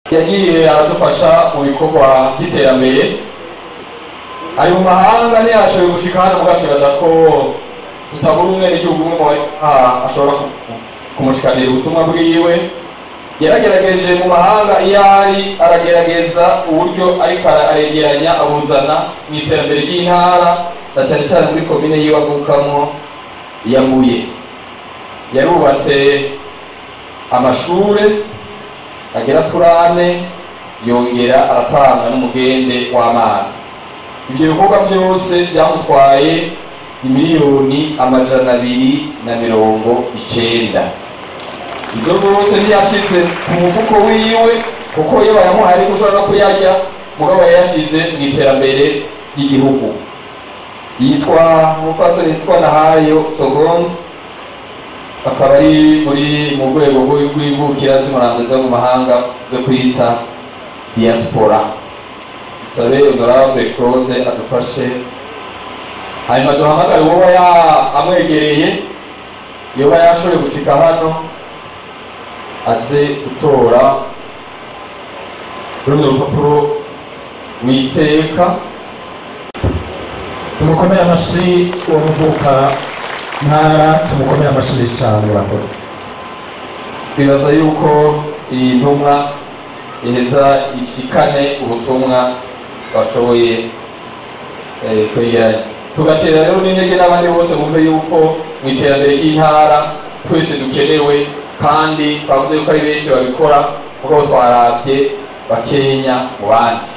yagiye aradufasha mu bikorwa by'iterambere ari mu mahanga ntiyashoboye gushika hano mugabo twibaza ko tutabura umwe n'igihugu umwe mu bari aha ashobora ku- kumushikanira ubutumwa bwiwe yaragerageje mu mahanga iyo ari aragerageza uburyo ariko ara- aregeranya abuzana mu iterambere ry'intara na cyane cyane muri komine yiwe avukamo ya Mbuye yarubatse amashure agera kuri ane yongera aratanga n'umugende w'amazi ibyo bikorwa byose byamutwaye miliyoni amajana abiri na mirongo icenda ibyo zose ntiyashize ku mufuko wiwe kuko iyo bayamuhaye ariko ushobora no kuyarya mugabo yayashize mu iterambere ry'igihugu yitwa umupfasoni yitwa nahayo sogonde akaba ari muri mu rwego rw'i- rw'imvukira z'umurambo zo mu mahanga zo kwita diaspora dusabe honorable claude adufashe hanyuma duhamagare uwoba ya amwegereye yoba yashoboye gushika hano aze gutora runo rupapuro witeka tumukomere amashyi uwo muvuka ntara tumukomere amashyi menshi cyane murakoze twibaza yuko iyi ntumwa iheza ishikane ubutumwa bashoboye eh, kwegeranya tugatera rero n'intege n'abandi bose bumve yuko mu iterambere ry'intara twese dukenewe kandi twavuze yuko ari benshi babikora kuko twarabye bakenya mu bandi